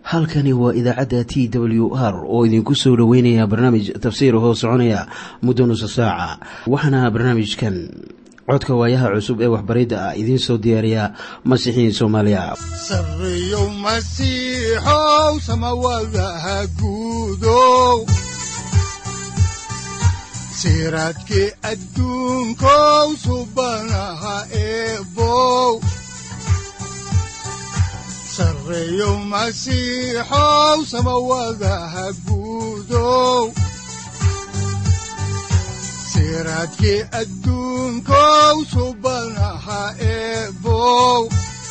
halkani waa idaacadda t w r oo idinku soo dhoweynaya barnaamij tafsiir hoo soconaya muddo nusa saaca waxaana barnaamijkan codka waayaha cusub ee waxbaridda ah idiin soo diyaariya masiixiin soomaaliya sareyow masiixow samawadaha guudow siraadkii adduunkow subanaha eebow sareyow masiixow samawadaha guudow siraadkii adduunkow subanaha eebow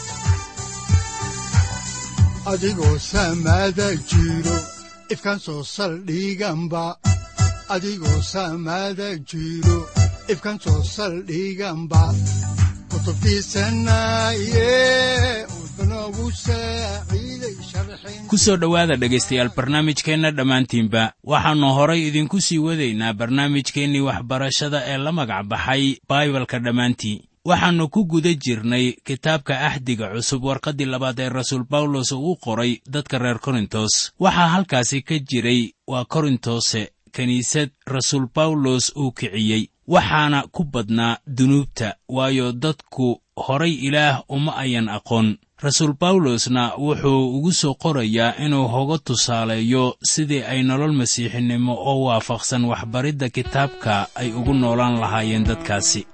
adigoo samada jiro ifkaan soo saldhiganba adigoo samada jiro ifkaan soo saldhiganba kutubtiisanaye udnogu saaciiday sharxin ku soo dhowaada dhegaystayaal barnaamijkeenna dhammaantiinba waxaannu horay idinku sii wadaynaa barnaamijkeennii waxbarashada ee la magac baxay baibalka dhammaantii waxaannu ku guda jirnay kitaabka axdiga cusub warqaddii labaad ee rasuul bawlos uu u qoray dadka reer korintos waxaa halkaasi ka jiray waa korintose kiniisad rasuul bawlos uu kiciyey waxaana ku badnaa dunuubta waayo dadku horay ilaah uma ayan aqoon rasuul bawlosna wuxuu ugu soo qorayaa inuu hoga tusaaleeyo sidii ay nolol masiixinimo oo waafaqsan waxbaridda kitaabka ay ugu noolaan lahaayeen dadkaasi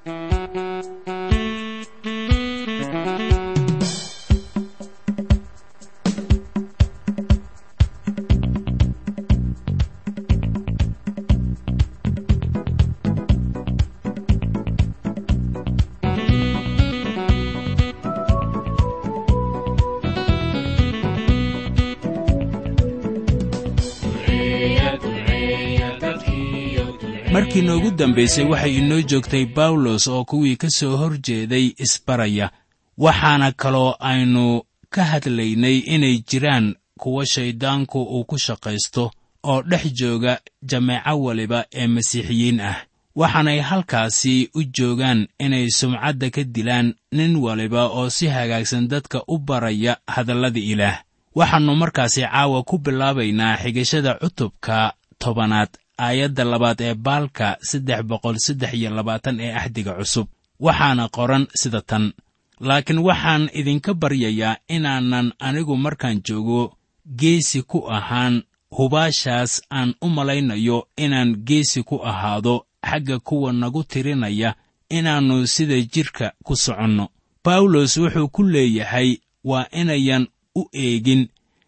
markii noogu dambaysay waxay inoo joogtay bawlos oo kuwii ka soo hor jeeday isbaraya waxaana kaloo aynu ka hadlaynay inay jiraan kuwa shayddaanku uu ku shaqaysto oo dhex jooga jameeco waliba ee masiixiyiin ah waxaanay halkaasi u joogaan inay sumcadda ka dilaan nin waliba oo si hagaagsan dadka u baraya hadallada ilaah waxaannu markaasi caawa ku bilaabaynaa xigashada cutubka tobanaad aayadda labaad ee baalka saddex boqol saddex iyo labaatan ee axdiga cusub waxaana qoran sida tan laakiin waxaan idinka baryayaa inaanan anigu markaan joogo geesi ku ahaan hubaashaas aan u malaynayo inaan geesi ku ahaado xagga kuwa nagu tirinaya inaannu sida jidhka ku soconno bawlos wuxuu ku leeyahay waa inayan u eegin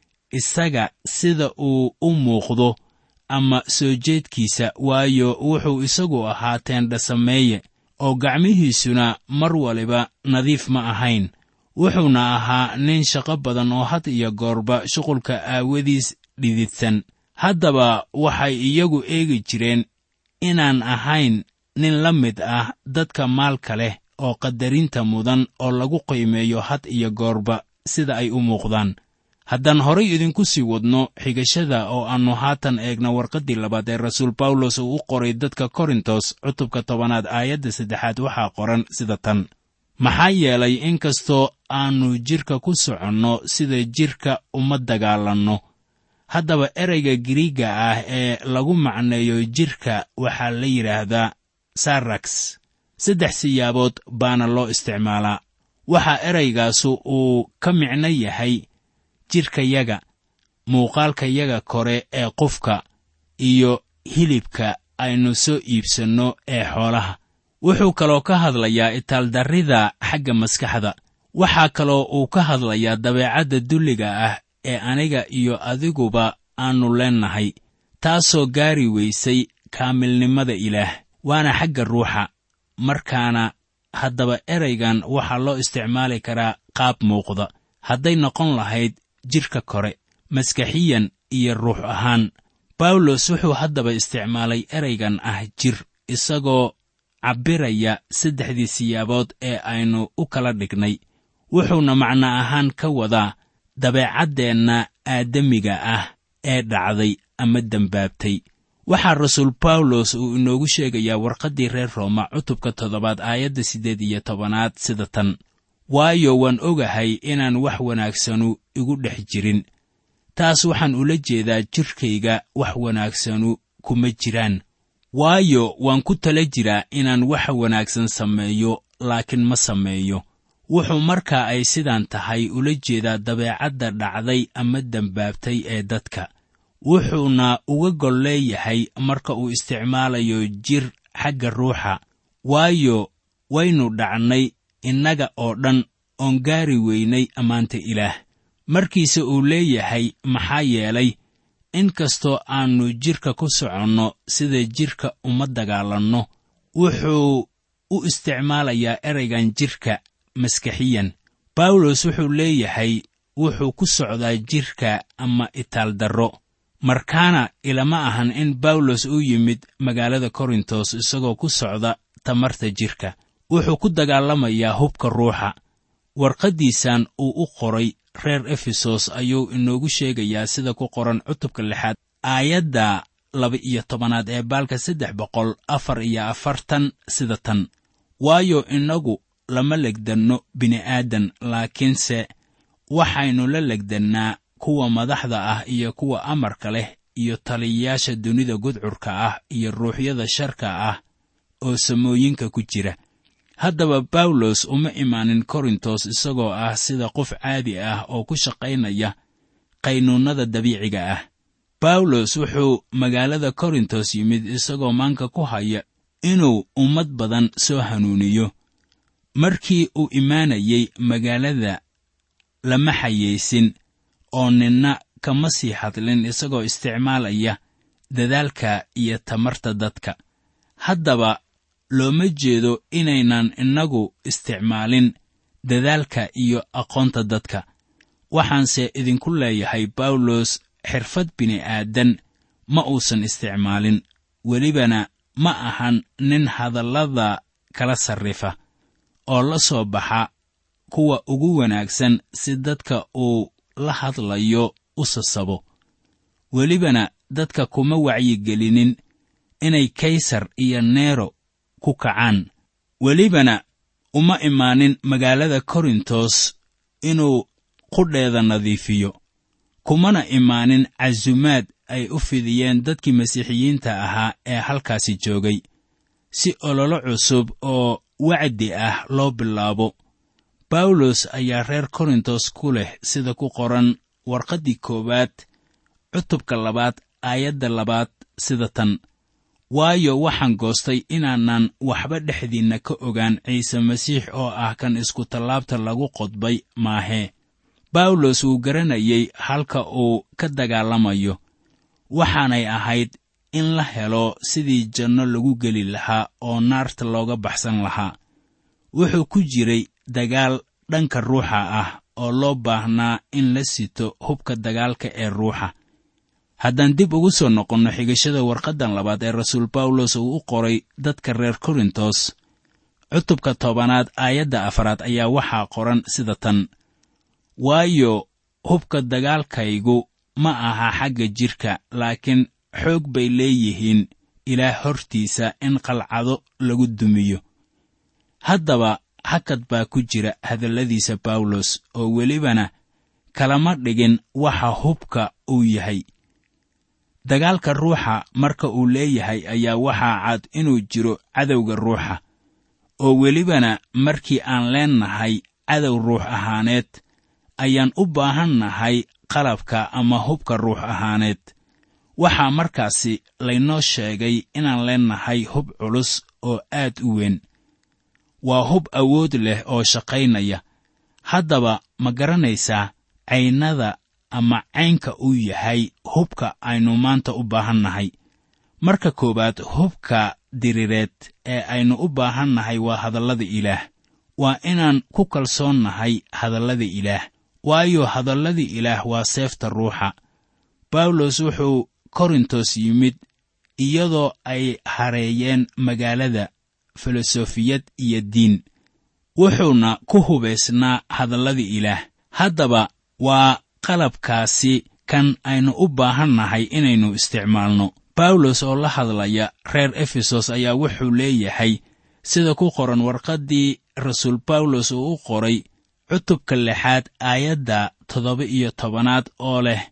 isaga sida uu u muuqdo ama soo jeedkiisa waayo wuxuu isagu ahaa teendhasameeye oo gacmihiisuna mar waliba nadiif ma ahayn wuxuuna ahaa nin shaqo badan oo had iyo goorba shuqulka aawadiis dhididsan haddaba waxay iyagu eegi jireen inaan ahayn nin la mid ah dadka maalka leh oo qadarinta mudan oo lagu qiimeeyo had iyo goorba sida ay u muuqdaan haddaan horay idinku sii wadno xigashada oo aannu haatan eegna warqaddii labaad ee rasuul bawlos uu u qoray dadka korintos cutubka tobanaad aayadda saddexaad waxaa qoran sida tan maxaa yeelay inkastoo aannu jidhka ku soconno sida jidhka uma dagaalanno haddaba ereyga giriigga ah ee lagu macneeyo jidhka waxaa la yidhaahdaa saraks saddex siyaabood baana loo isticmaalaa waxaa eraygaasu uu ka micno yahay jidhkayaga muuqaalkayaga kore ee qofka iyo hilibka aynu soo iibsanno ee xoolaha wuxuu kaloo ka hadlayaa itaaldarrida xagga maskaxda waxaa kaloo uu ka hadlayaa dabeecadda dulliga ah ee aniga iyo adiguba aannu leennahay taasoo gaari weysay kaamilnimada ilaah waana xagga ruuxa markaana haddaba eraygan waxaa loo isticmaali karaa qaab muuqda hadday noqon lahayd jidhka kore maskaxiyan iyo ruux ahaan bawlos wuxuu haddaba isticmaalay eraygan ah jir isagoo cabbiraya saddexdii siyaabood ee aynu u kala dhignay wuxuuna macno ahaan ka wadaa dabeecaddeenna aadamiga ah ee dhacday ama dembaabtay waxaa rasuul bawlos uu inoogu sheegayaa warqaddii reer rooma cutubka toddobaad aayadda siddeed iyo tobanaad sida tan waayo waan ogahay inaan wax wanaagsanu igu dhex jirin taas waxaan ula jeedaa jidhkayga wax wanaagsanu kuma jiraan waayo waan ku tala jiraa inaan wax wanaagsan sameeyo laakiin ma sameeyo wuxuu markaa ay sidaan tahay ula jeedaa dabeecadda dhacday ama dembaabtay ee dadka wuxuuna uga gol leeyahay marka uu isticmaalayo jir xagga ruuxa waayo waynu dhacnay innaga oo dhan oon gaari weynay ammaanta ilaah markiise uu leeyahay maxaa yeelay in kastoo aannu jidhka ku soconno sida jidhka uma dagaalanno wuxuu u isticmaalayaa eraygan jidhka maskaxiyan bawlos wuxuu leeyahay wuxuu ku socdaa jidhka ama itaaldarro markaana ilama ahan in bawlos uu yimid magaalada korintos isagoo ku socda tamarta jidhka wuxuu ku dagaalamayaa hubka ruuxa warqaddiisan uu u qoray reer efesos ayuu inoogu sheegayaa sida ku qoran cutubka lixaad aayadda laba-iyo tobanaad ee baalka saddex boqol afar iyo afartan sida tan waayo innagu lama legdanno bini'aadan laakiinse waxaynu la legdannaa kuwa madaxda ah iyo kuwa amarka leh iyo taliyayaasha dunida gudcurka ah iyo ruuxyada sharka ah oo samooyinka ku jira haddaba bawlos uma imaanin korintos isagoo ah sida qof caadi ah oo ku shaqaynaya qaynuunnada dabiiciga ah bawlos wuxuu magaalada korintos yimid isagoo maanka ku haya inuu ummad badan soo hanuuniyo markii uu imaanayey magaalada lama xayaysin oo ninna kama sii hadlin isagoo isticmaalaya dadaalka iyo tamarta dadka haddaba looma jeedo inaynan innagu isticmaalin dadaalka iyo aqoonta dadka waxaanse idinku leeyahay bawlos xirfad bini'aadan ma uusan isticmaalin welibana ma ahan nin hadallada kala sarrifa oo la soo baxa kuwa ugu wanaagsan si dadka uu la hadlayo u sasabo welibana dadka kuma wacyigelinin inay kaysar iyo neero ku kacaan welibana uma imaanin magaalada korintos inuu qudheeda nadiifiyo kumana imaanin casumaad ay u fidiyeen dadkii masiixiyiinta ahaa ee halkaasi joogay si ololo cusub oo wacdi ah loo bilaabo bawlos ayaa reer korintos ku leh sida ku qoran warqaddii koowaad cutubka labaad aayadda labaad sida tan waayo waxaan goostay inaanan waxba dhexdiinna ka ogaan ciise masiix oo ah kan iskutallaabta lagu qodbay maahee bawlos wuu garanayey halka uu ka dagaalamayo waxaanay ahayd in la helo sidii janno lagu geli lahaa oo naarta looga baxsan lahaa wuxuu ku jiray dagaal dhanka ruuxa ah oo loo baahnaa in la sito hubka dagaalka ee ruuxa haddaan dib ugu soo noqonno xigashada warqaddan labaad ee rasuul bawlos uu u qoray dadka reer korintos cutubka tobanaad aayadda afaraad ayaa waxaa qoran sida tan waayo hubka dagaalkaygu ma aha xagga jidhka laakiin xoog bay leeyihiin ilaah hortiisa in qalcado lagu dumiyo haddaba hakad baa ku jira hadalladiisa bawlos oo welibana kalama dhigin waxa hubka uu yahay dagaalka ruuxa marka uu leeyahay ayaa waxaa cad inuu jiro cadowga ruuxa oo welibana markii aan leennahay cadow ruux ahaaneed ayaan u baahannahay qalabka ama hubka ruux ahaaneed waxaa markaasi laynoo sheegay inaan leennahay hub culus oo aad u weyn waa hub awood leh oo shaqaynaya haddaba ma garanaysaa caynada ama caynka uu yahay hubka aynu maanta u baahannahay marka koowaad hubka dirireed ee aynu u baahannahay waa hadallada ilaah waa inaan ku kalsoonnahay hadallada ilaah waayo hadallada ilaah waa seefta ruuxa bawlos wuxuu korintos yimid iyadoo ay hareeyeen magaalada filosofiyad iyo diin wuxuuna ku hubaysnaa hadallada ilaah haddaba waa qalabkaasi kan aynu u baahannahay inaynu isticmaalno bawlos oo la hadlaya reer efesos ayaa wuxuu leeyahay sida ku qoran warqaddii rasuul bawlos uu u qoray cutubka lixaad aayadda toddoba iyo tobanaad oo leh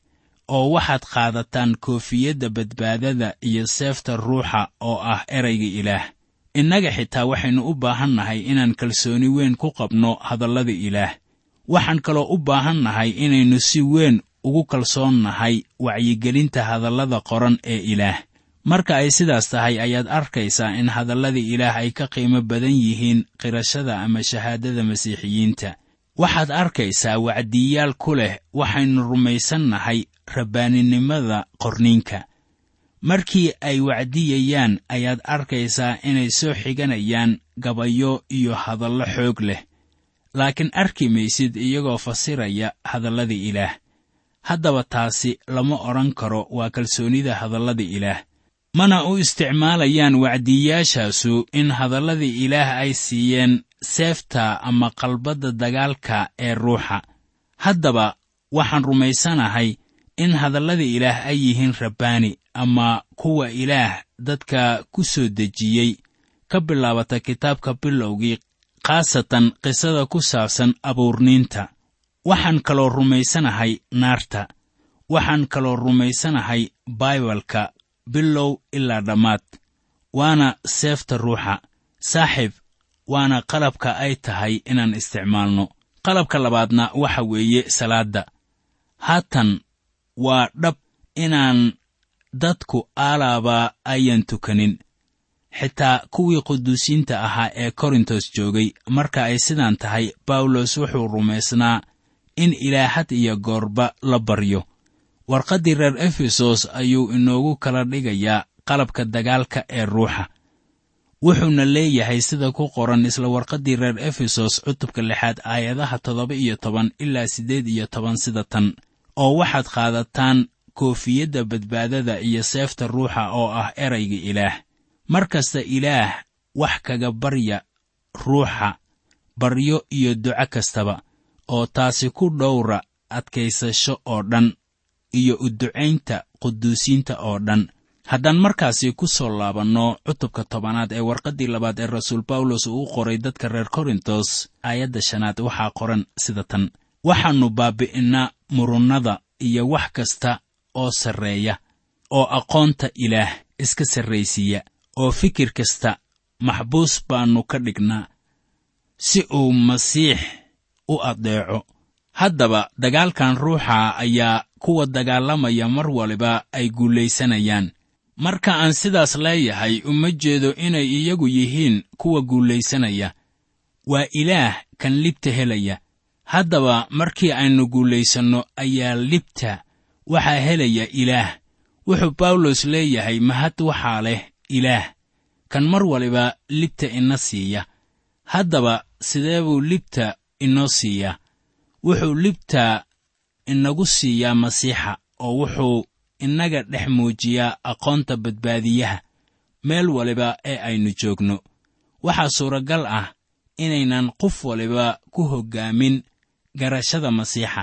oo waxaad qaadataan koofiyadda badbaadada iyo seefta ruuxa oo ah erayga ilaah innaga xitaa waxaynu u baahan nahay inaan kalsooni weyn ku qabno hadallada ilaah waxaan kaloo u baahan nahay inaynu si weyn ugu kalsoon nahay wacyigelinta hadallada qoran ee ilaah marka ay sidaas tahay ayaad arkaysaa in hadallada ilaah ay ka qiimo badan yihiin qirashada ama shahaadada masiixiyiinta waxaad arkaysaa wacdiyaal ku leh waxaynu rumaysannahay rabbaaninimada qorniinka markii ay wacdiyayaan ayaad arkaysaa inay soo xiganayaan gabayo iyo hadallo xoog leh laakiin arki maysid iyagoo fasiraya hadallada ilaah haddaba taasi lama odhan karo waa kalsoonida hadallada ilaah mana u isticmaalayaan wacdiyayaashaasu in hadallada ilaah ay siiyeen seefta ama qalbadda dagaalka ee ruuxa haddaba waxaan rumaysanahay in hadallada ilaah ay yihiin rabbaani ama kuwa ilaah dadka ku soo dejiyey ka bilaabata kitaabka bilowgii khaasatan qisada ku saabsan abuurniinta waxaan kaloo rumaysanahay naarta waxaan kaloo rumaysanahay baibalka bilow ilaa dhammaad waana seefta ruuxa saaxiib waana qalabka ay tahay inaan isticmaalno qalabka labaadna waxa weeye salaadda haatan waa dhab inaan dadku aalaaba ayan tukanin xitaa kuwii quduusiinta ahaa ee korintos joogay marka ay sidaan tahay bawlos wuxuu rumaysnaa in ilaahad iyo goorba la baryo warqaddii reer efesos ayuu inoogu kala dhigayaa qalabka dagaalka ee ruuxa wuxuuna leeyahay sida ku qoran isla warqaddii reer efesos cutubka lixaad aayadaha toddoba iyo toban ilaa siddeed iyo toban sida tan oo waxaad qaadataan koofiyadda badbaadada iyo seefta ruuxa oo ah erayga ilaah mar kasta ilaah wax kaga barya ruuxa baryo iyo duco kastaba oo taasi ku dhowra adkaysasho oo dhan iyo u ducaynta quduusiinta oo dhan haddaan markaasi ku soo laabanno cutubka tobanaad ee warqaddii labaad ee rasuul bawlos uu u qoray dadka reer korintos aayadda shanaad waxaa qoran sida tan waxaannu baabi'innaa murunnada iyo wax kasta oo sarreeya oo aqoonta ilaah iska sarraysiiya oo fikir kasta maxbuus baannu ka dhignaa si uu masiix u addeeco haddaba dagaalkan ruuxa ayaa kuwa dagaalamaya mar waliba ay guulaysanayaan marka aan sidaas leeyahay uma jeedo inay iyagu yihiin kuwa guulaysanaya waa ilaah kan libta helaya haddaba markii aynu guulaysanno ayaa libta waxaa helaya ilaah wuxuu bawlos leeyahay mahad waxaa leh ilaah kan mar waliba libta ina siiya haddaba sidee buu libta inoo siiyaa wuxuu libta inagu siiyaa masiixa oo wuxuu innaga dhex muujiyaa aqoonta badbaadiyaha meel waliba ee aynu joogno waxaa suuragal ah inaynan qof waliba ku hoggaamin garashada masiixa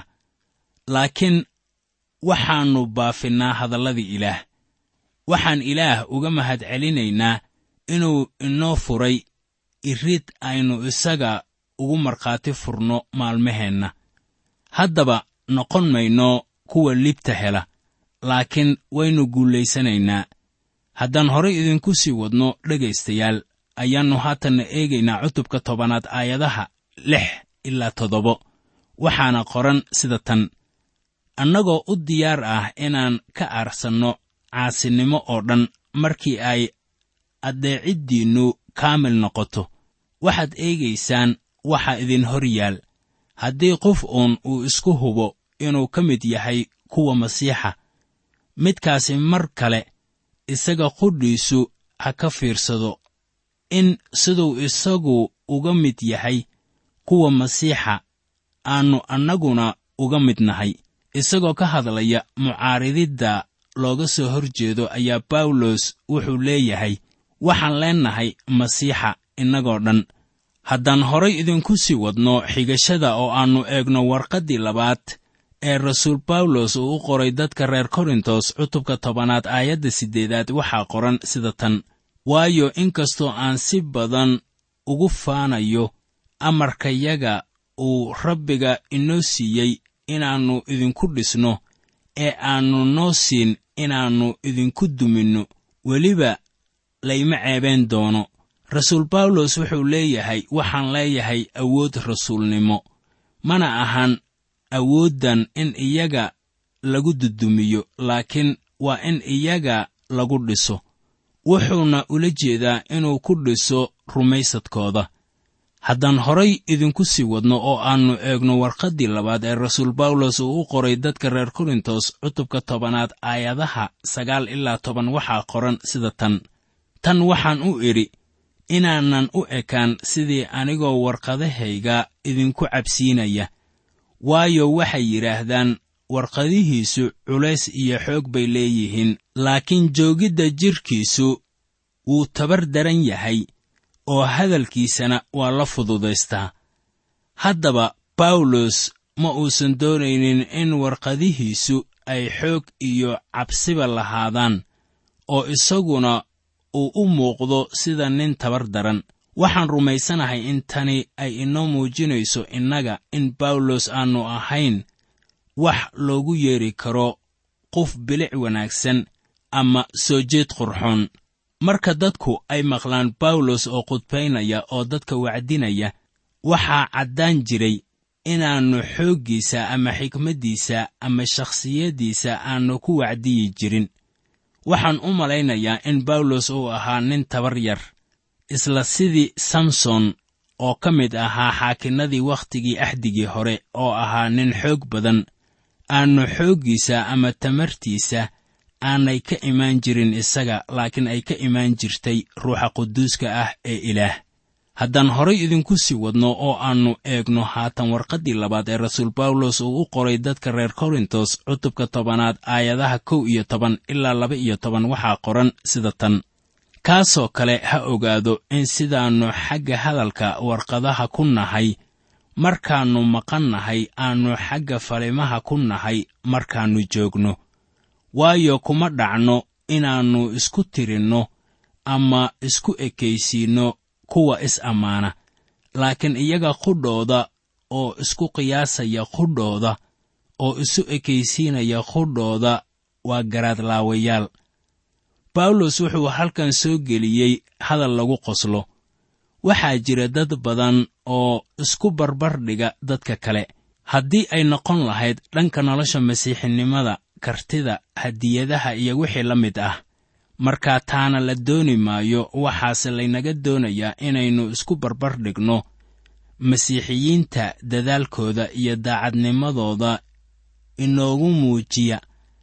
laakiin waxaannu baafinnaa hadalladii ilaah waxaan ilaah uga mahad celinaynaa inuu inoo furay irid aynu isaga ugu markhaati furno maalmaheenna haddaba noqon mayno kuwa libta hela laakiin waynu guulaysanaynaa haddaan horay idinku sii wadno dhegaystayaal ayaannu haatanna eegaynaa cutubka tobanaad aayadaha lix ilaa toddobo waxaana qoran sida tan annagoo u diyaar ah inaan ka aarsanno caasinimo oo dhan markii ay addeeciddiinnu kaamil noqoto waxaad eegaysaan waxa idin hor yaal haddii qof uun uu isku hubo inuu ka mid yahay kuwa masiixa midkaasi mar kale isaga qudhiisu ha ka fiirsado in siduu isagu uga mid yahay kuwa masiixa aannu annaguna uga mid nahay isagoo ka hadlaya mucaarididda looga soo hor jeedo ayaa bawlos wuxuu leeyahay waxaan leennahay masiixa innagoo dhan haddaan horay idinku sii wadno xigashada oo aannu eegno warqaddii labaad ee rasuul bawlos uu u qoray dadka reer korintos cutubka tobanaad aayadda siddeedaad waxaa qoran sida tan waayo inkastoo aan si badan ugu faanayo amarkayaga uu rabbiga inoo siiyey inaannu idinku dhisno ee aannu noo siin inaannu idinku duminno weliba layma ceebeen doono rasuul bawlos wuxuu leeyahay waxaan leeyahay awood rasuulnimo mana ahan awooddan in iyaga lagu dudumiyo laakiin waa in iyaga lagu dhiso wuxuuna ula jeedaa inuu ku dhiso rumaysadkooda haddaan horay idinku sii wadno oo aannu eegno warqaddii labaad ee rasuul bawlos uu u qoray dadka reer korintos cutubka tobanaad aayadaha sagaal ilaa toban waxaa qoran sida tan tan waxaan u idhi inaanan u ekaan sidii anigoo warqadahayga idinku cabsiinaya waayo waxay yidhaahdaan warqadihiisu culays iyo xoog bay leeyihiin laakiin joogidda jidhkiisu wuu tabar daran yahay oo hadalkiisana waa la fududaystaa haddaba bawlos ma uusan doonaynin in warqadihiisu ay xoog iyo cabsiba lahaadaan oo isaguna uu u muuqdo sida nin tabar daran waxaan rumaysanahay in tani ay inoo muujinayso innaga in bawlos aannu ahayn wax loogu yeedhi karo qof bilic wanaagsan ama soo jeed qurxoon marka dadku ay maqlaan bawlos oo khudbaynaya oo dadka wacdinaya waxaa caddaan jiray inaannu xooggiisa ama xikmaddiisa ama shakhsiyaddiisa aannu ku wacdiyi jirin waxaan u malaynayaa in bawlos uu ahaa nin tabar yar isla sidii samson oo ka mid ahaa xaakinnadii wakhtigii axdigii hore oo ahaa nin xoog badan aannu xooggiisa ama tamartiisa aanay ka imaan jirin isaga laakiin ay ka imaan jirtay ruuxa quduuska ah ee ilaah haddaan horay idinku sii wadno oo aannu eegno haatan warqaddii labaad ee rasuul bawlos uu u qoray dadka reer korintos cutubka tobanaad aayadaha kow iyo toban ilaa laba iyo toban waxaa qoran sida tan kaasoo kale ha ogaado in sidaannu xagga hadalka warqadaha ku nahay markaannu maqan nahay aannu xagga falimaha ku nahay markaannu joogno waayo kuma dhacno inaannu isku tirinno ama isku ekaysiinno kuwa is-ammaana laakiin iyaga qudhooda oo isku qiyaasaya qudhooda oo isu ekaysiinaya qudhooda waa garaadlaawayaal bawlos wuxuu halkan soo geliyey hadal lagu qoslo waxaa jira dad badan oo isku barbardhiga dadka kale haddii ay noqon lahayd dhanka nolosha masiixinimada kartida hadiyadaha iyo wixii la mid ah markaa taana la dooni maayo waxaase laynaga doonayaa inaynu isku barbardhigno masiixiyiinta dadaalkooda iyo daacadnimadooda inoogu muujiya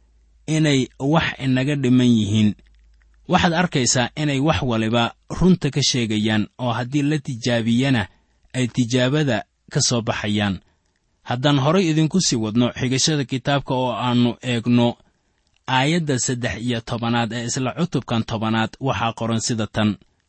inay wax inaga dhiman yihiin waxaad arkaysaa inay wax waliba runta ka sheegayaan oo haddii la tijaabiyana ay tijaabada ka soo baxayaan haddaan horay idinku sii wadno xigashada kitaabka oo aannu eegno aayadda saddex iyo tobanaad ee isla cutubkan tobanaad waxaa qoran sida tan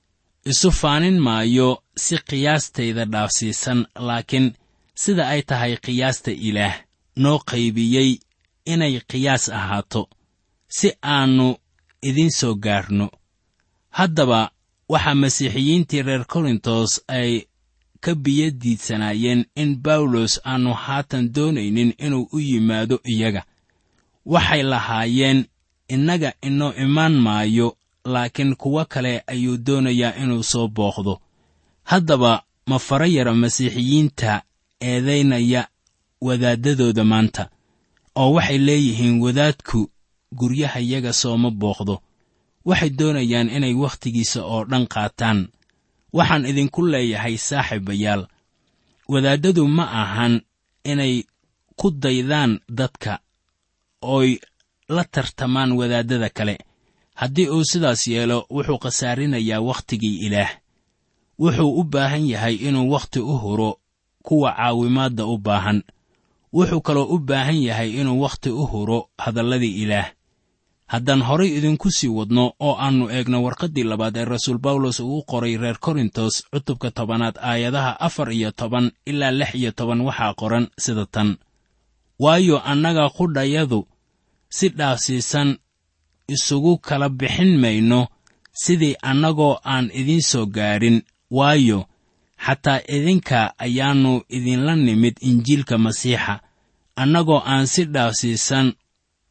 isu faanin maayo si qiyaastayda dhaafsiisan laakiin sida ay tahay qiyaasta ilaah noo qaybiyey inay qiyaas ahaato si aannu idiin soo gaarno haddaba waxaa masiixiyiintii reer korintos ay ka biyadiidsanaayeen in bawlos aannu haatan doonaynin inuu u yimaado iyaga waxay lahaayeen innaga inoo imaan maayo laakiin kuwo kale ayuu doonayaa inuu soo booqdo haddaba ma fara yara masiixiyiinta eedaynaya wadaaddadooda maanta oo waxay leeyihiin wadaadku guryahayaga sooma booqdo waxay doonayaan inay wakhtigiisa oo dhan qaataan waxaan idinku leeyahay saaxiibayaal wadaaddadu ma ahan inay ku daydaan dadka ooy la tartamaan wadaaddada kale haddii uu sidaas yeelo wuxuu khasaarinayaa wakhtigii ilaah wuxuu u baahan yahay inuu wakhti u huro kuwa caawimaadda u baahan wuxuu kaloo u baahan yahay inuu wakhti u huro hadalladii ilaah haddaan horay idinku sii wadno oo aannu eegno warqaddii labaad ee rasuul bawlos uu u qoray reer korintos cutubka tobanaad aayadaha afar iyo toban ilaa lix iyo toban waxaa qoran sida tan waayo annaga qudhayadu si dhaafsiisan isugu kala bixin mayno sidii annagoo aan idiin soo gaadhin waayo xataa idinka ayaannu idinla nimid injiilka masiixa annagoo aan si dhaafsiisan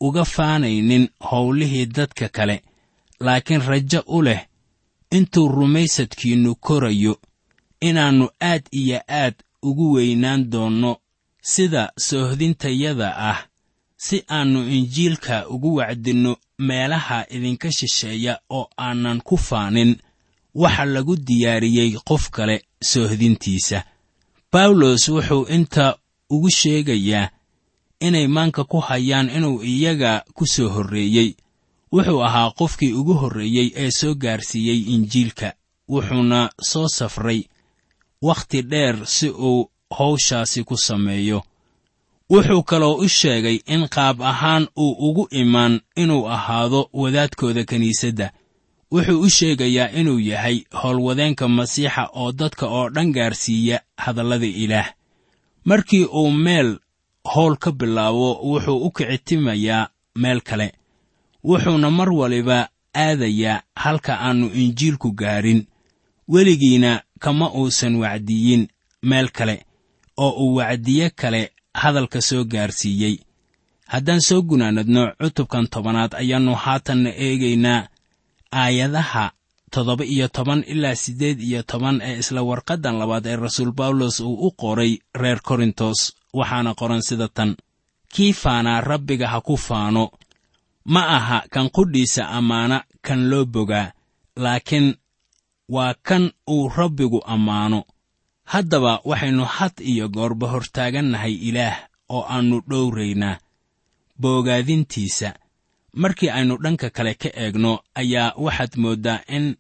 uga faanaynin howlihii dadka kale laakiin rajo u leh intuu rumaysadkiinnu korayo inaannu aad iyo aad ugu weynaan doonno sida soohdintayada ah si aannu injiilka ugu wacdinno meelaha idinka shisheeya oo aanan ku faanin waxa lagu diyaariyey qof kale soohdintiisa bawlos wuxuu inta ugu sheegayaa inay maanka ku hayaan inuu iyaga ku soo horreeyey wuxuu ahaa qofkii ugu horreeyey ee soo gaarsiiyey injiilka wuxuuna soo safray wakhti dheer si uu hawshaasi ku sameeyo wuxuu kaloo u sheegay in qaab ahaan uu ugu imaan inuu ahaado wadaadkooda kiniisadda wuxuu u sheegayaa inuu yahay howlwadeenka masiixa oo dadka oo dhan gaarsiiya hadallada ilaah markii uu meel howl ka bilaabo wuxuu u kicitimayaa meel kale wuxuuna mar waliba aadayaa halka aannu injiilku gaarin weligiina kama uusan wacdiyin meel kale oo uu wacdiye kale hadalka soo gaarsiiyey haddaan soo gunaanadno cutubkan tobanaad ayaannu haatanna eegaynaa aayadaha toddoba iyo toban ilaa siddeed iyo toban ee isla warqaddan labaad ee rasuul bawlos uu u qoray reer korintos waxaana qoran sida tan kii faanaa rabbiga ha ku faano ma aha kan qudhiisa ammaana kan loo bogaa laakiin waa kan uu rabbigu ammaano haddaba waxaynu had iyo goorba hortaagannahay ilaah oo aannu dhowraynaa boogaadintiisa markii aynu dhanka kale ka eegno ayaa waxaad mooddaa in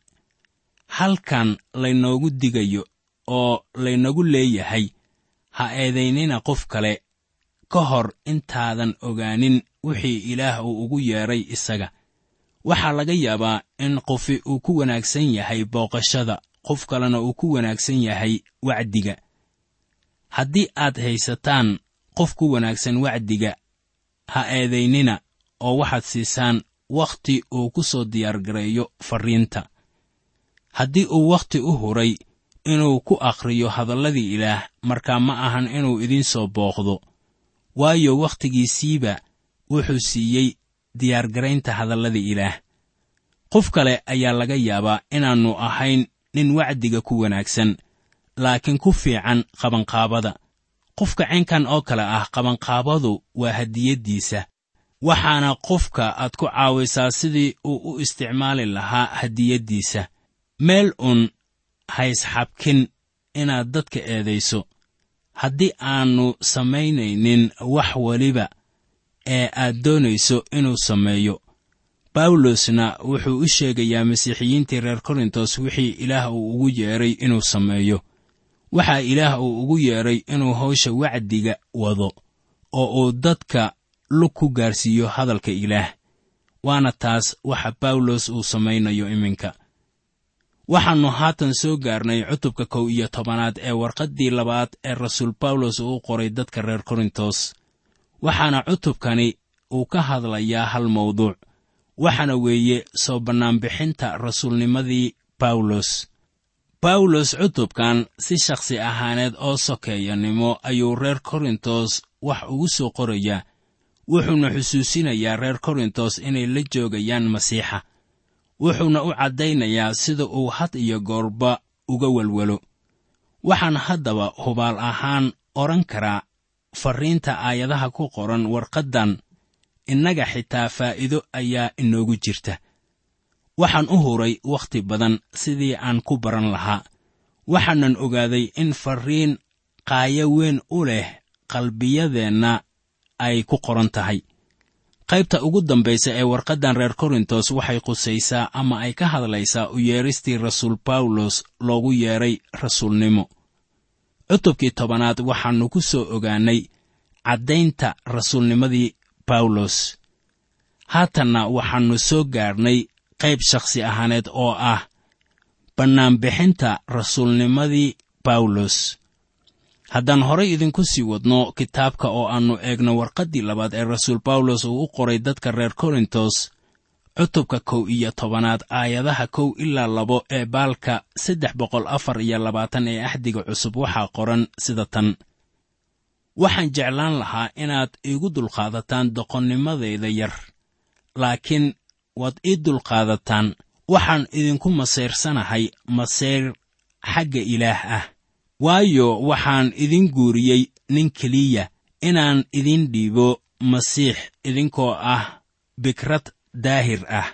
halkan laynoogu digayo oo laynagu leeyahay ha eedaynina qof kale ka hor intaadan ogaanin wixii ilaah uu ugu yeedhay isaga waxaa laga yaabaa in qofi uu ku wanaagsan yahay booqashada qof kalena uu ku wanaagsan yahay wacdiga haddii aad haysataan qof ku wanaagsan wacdiga ha eedaynina oo waxaad siisaan wakhti uu ku soo diyaargareeyo farriinta haddii uu wakhti u huray inuu ku akhriyo hadalladii ilaah markaa ma ahan inuu idiin soo booqdo waayo wakhtigiisiiba wuxuu siiyey diyaargaraynta hadallada ilaah qof kale ayaa laga yaabaa inaannu ahayn nin wacdiga ku wanaagsan laakiin ku fiican qabanqaabada qofka caynkan oo kale ah qabanqaabadu waa hadiyaddiisa waxaana qofka aad ku caawisaa sidii uu u isticmaali lahaa hadiyaddiisa meel uun haysxabkin inaad dadka eedayso haddii aannu samaynaynin wax weliba ee aad doonayso inuu sameeyo bawlosna wuxuu u sheegayaa masiixiyiintii reer korintos wixii ilaah uu ugu yeedhay inuu sameeyo waxaa ilaah uu ugu yeedhay inuu hawsha wacdiga wado oo uu dadka lug ku gaarsiiyo hadalka ilaah waana taas waxa bawlos uu samaynayo iminka waxaannu haatan soo gaarnay cutubka kow iyo tobanaad ee warqaddii labaad ee rasuul bawlos uu u qoray dadka reer korintos waxaana cutubkani uu ka hadlayaa hal mawduuc waxaana weeye soo bannaanbixinta rasuulnimadii bawlos bawlos cutubkan si shakhsi ahaaneed oo sokeeyanimo ayuu reer korintos wax ugu soo qorayaa wuxuuna xusuusinayaa reer korintos inay la joogayaan masiixa wuxuuna u caddaynayaa sida uu had iyo goorba uga welwelo waxaan haddaba hubaal ahaan odhan karaa farriinta aayadaha ku qoran warqaddan innaga xitaa faa'iido ayaa inoogu jirta waxaan u huray wakhti badan sidii aan ku baran lahaa waxaanan ogaaday in farriin qaayo weyn u leh qalbiyadeenna ay ku qoran tahay qaybta ugu dambaysa ee warqaddan reer korintos waxay qusaysaa ama ay ka hadlaysaa u yeedhistii rasuul bawlos loogu yeedhay rasuulnimo cutubkii tobanaad waxaannu ku soo ogaannay caddaynta rasuulnimadii bawlos haatanna waxaannu soo gaarnay qayb shakhsi ahaaneed oo ah bannaanbixinta rasuulnimadii bawlos haddaan horay idinku sii wadno kitaabka oo aannu eegno warqaddii labaad ee rasuul bawlos uu u qoray dadka reer korintos cutubka kow iyo tobanaad aayadaha kow ilaa labo ee baalka saddex boqol afar iyo labaatan ee axdiga cusub waxaa qoran sida tan waxaan jeclaan lahaa inaad iigu dulqaadataan doqonnimadayda yar laakiin waad ii dulqaadataan waxaan idinku masayrsanahay masayr xagga ilaah ah waayo waxaan idin guuriyey nin keliya inaan idin dhiibo masiix idinkoo ah bikrad daahir ah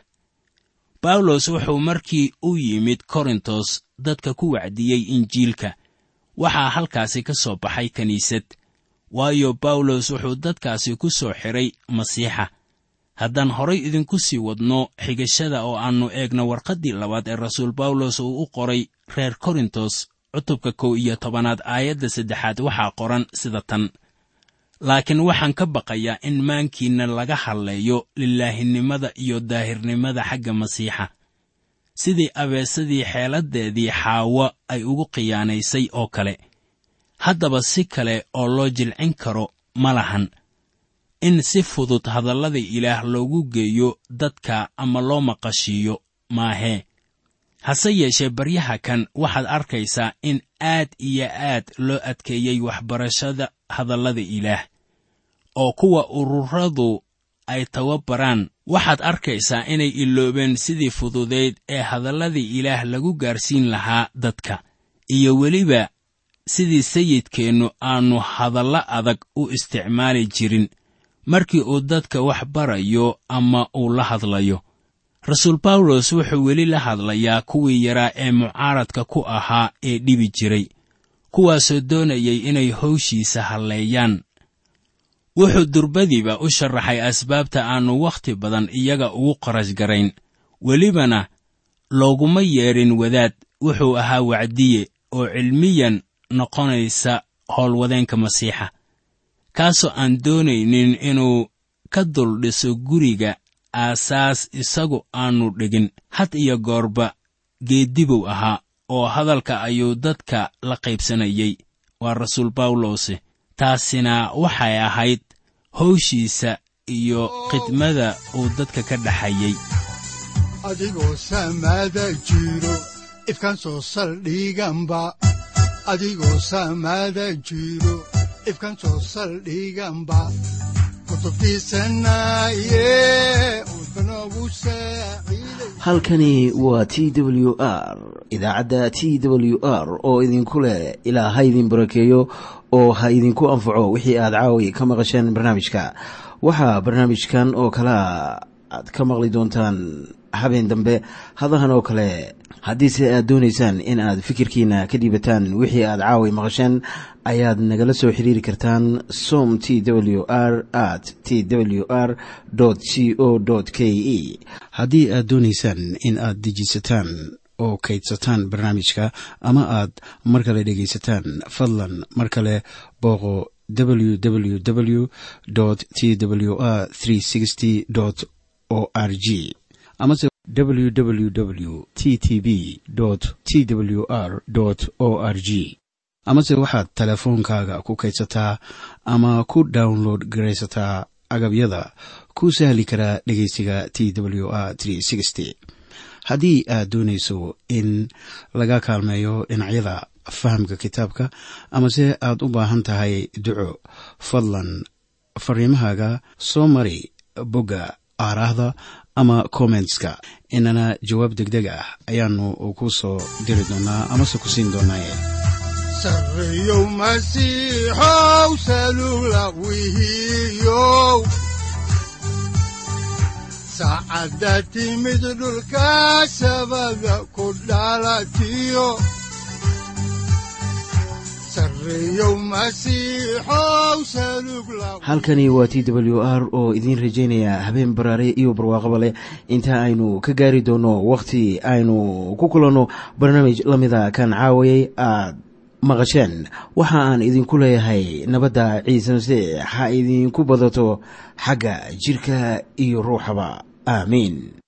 bawlos wuxuu markii u yimid korintos dadka ku wacdiyey injiilka waxaa halkaasi ka soo baxay kiniisad waayo bawlos wuxuu dadkaasi ku soo xidhay masiixa haddaan horay idinku sii wadno xigashada oo aannu eegno warqaddii labaad ee rasuul bawlos uu u qoray reer korintos cutubka kow iyo tobanaad aayadda saddexaad waxaa qoran sida tan laakiin waxaan ka baqayaa in maankiinna laga hadleeyo lilaahinimada iyo daahirnimada xagga masiixa sidii abeesadii xeeladdeedii xaawo ay ugu khiyaanaysay oo kale haddaba si kale oo loo jilcin karo ma lahan in si fudud hadallada ilaah loogu geeyo dadka ama loo maqashiiyo maahee hase yeeshee baryaha kan waxaad arkaysaa in aad iyo aad loo adkeeyey waxbarashada hadallada ilaah oo kuwa ururadu ay tababaraan waxaad arkaysaa inay iloobeen sidii fududeyd ee hadalladii ilaah lagu gaarsiin lahaa dadka iyo weliba sidii sayidkeennu aannu hadallo adag u isticmaali jirin markii uu dadka wax barayo ama uu la hadlayo rasuul bawlos wuxuu weli la hadlayaa kuwii yaraa ee mucaaradka ku ahaa ee dhibi jiray kuwaasoo doonayay inay hawshiisa halleeyaan wuxuu durbadiiba u sharaxay asbaabta aannu wakhti badan iyaga ugu qarash garayn welibana looguma yeedhin wadaad wuxuu ahaa wacdiye oo cilmiyan noqonaysa howlwadeenka masiixa kaasoo aan doonaynin inuu ka duldhiso guriga aasaas isagu aannu dhigin had iyo goorba geeddibow ahaa oo hadalka ayuu dadka la qaybsanayey waa rasuul bawlose taasina waxay ahayd hawshiisa iyo khidmada uu dadka ka dhaxayey adigoo samaada jiro ifkaan soo saldhiganba adigoo samaada jiro ifkaan soo saldhiganba halkani waa t w r idaacadda t w r oo idinku leh ilaa ha idin barakeeyo oo ha idinku anfaco wixii aad caawi ka maqasheen barnaamijka waxaa barnaamijkan oo kalea aad ka maqli doontaan habeen dambe hadahan oo kale haddiise aad doonaysaan in aad fikirkiina ka dhiibataan wixii aad caawi maqasheen ayaad nagala soo xiriiri kartaan som t w r at t w r c o k e haddii aad doonaysaan in aad dejiisataan oo kaydsataan barnaamijka ama aad mar kale dhegaysataan fadlan mar kale booqo www t w r o r g amase www t t b t w r o r g amase waxaad teleefoonkaaga ku kaydsataa ama ku download garaysataa agabyada ku sahli karaa dhegeysiga t w r haddii aad doonayso in laga kaalmeeyo dhinacyada fahamka kitaabka amase aad u baahan tahay duco fadlan fariimahaaga soo mari bogga aaraahda ama kommentska inana jawaab degdeg ah ayaanu ku soo diri doonaa amase ku siin doonaaye sareyow masiixow salula wihiyow saacadda timid dhulka sabada ku dhalatiyo halkani waa t w r oo idiin rajaynaya habeen baraare iyo barwaaqaba leh inta aynu ka gaari doono wakhti aynu ku kulanno barnaamij la mida kan caawayay aad maqasheen waxa aan idinku leeyahay nabadda ciise masiix ha idinku badato xagga jidhka iyo ruuxaba aamiin